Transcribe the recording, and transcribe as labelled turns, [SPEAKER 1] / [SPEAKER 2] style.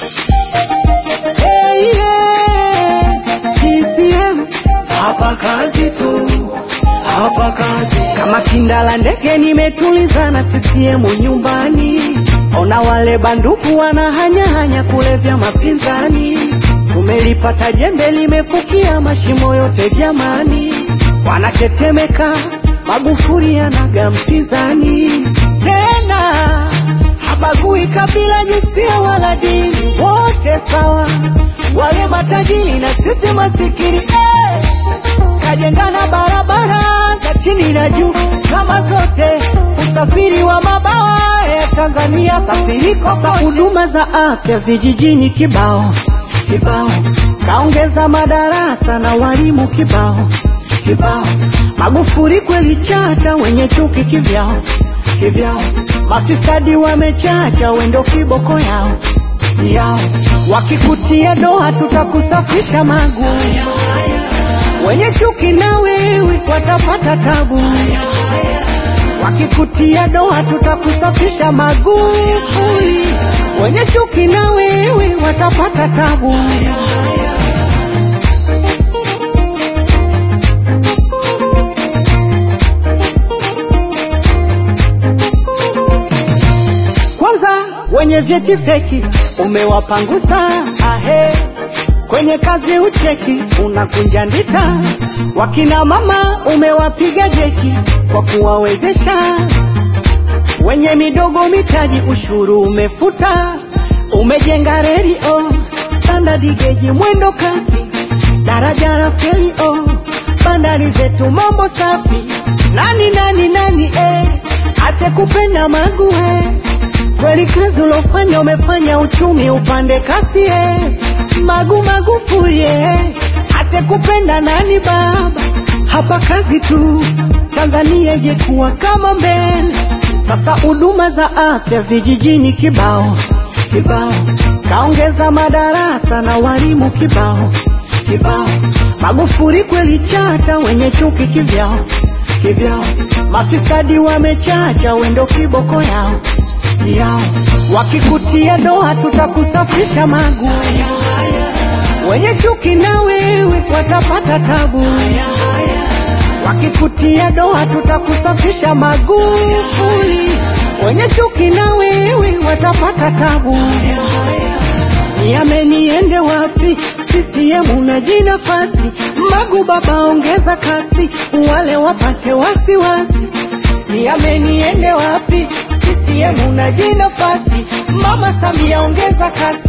[SPEAKER 1] Hey, yeah. CCM
[SPEAKER 2] Hapa kazi tu, hapa kazi.
[SPEAKER 1] kama kindala ndege nimetulizana CCM nyumbani, ona wale banduku wanahanyahanya kulevya mapinzani, tumelipata jembe limefukia mashimo yote jamani, wanatetemeka Magufuli anaga mpinzani tena, habagui kabila, jinsia wala dini, wote sawa, wale matajiri na sisi masikini eh! kajengana barabara za chini na juu kama zote, usafiri wa mabawa ya Tanzania safiriko za huduma za afya vijijini kibao kibao, kaongeza madarasa na walimu kibao kibao. Magufuli kweli chata, wenye chuki kivyao kivyao, mafisadi wamechacha, wendo kiboko yao yao, wakikutia doa tutakusafisha magu wenye chuki na wewe watapata tabu, wakikutia doa tutakusafisha Magufuli. Wenye chuki na wewe watapata tabu. Kwanza wenye vyeti feki umewapangusa, ahe kwenye kazi ucheki unakunja ndita, wakina mama umewapiga jeki kwa kuwawezesha, wenye midogo mitaji ushuru umefuta, umejenga reli oh, standard geji mwendo kasi, daraja la feri oh, bandari zetu mambo safi, nani nani nani eh, ate kupenda magu eh, kweli kazi ulofanya umefanya uchumi upande kasi eh, magu Magufuli eh, ate kupenda nani baba, hapa kazi tu Tanzania ijekuwa kama mbele. Sasa huduma za afya vijijini kibao kibao, kaongeza madarasa na walimu kibao kibao. Magufuli kweli chata, wenye chuki kivyao kivyao, mafisadi wamechacha, wendo kiboko yao yao, wakikutia doa tutakusafisha magu wenye chuki na wewe watapata tabu, wakikutia doa tutakusafisha Magufuli. Wenye chuki na wewe watapata tabu. Niameniende wapi? CCM na jinafasi Magu baba, ongeza kasi, wale wapate wasiwasi. Niameniende wapi? CCM na jinafasi Mama Samia, ongeza kasi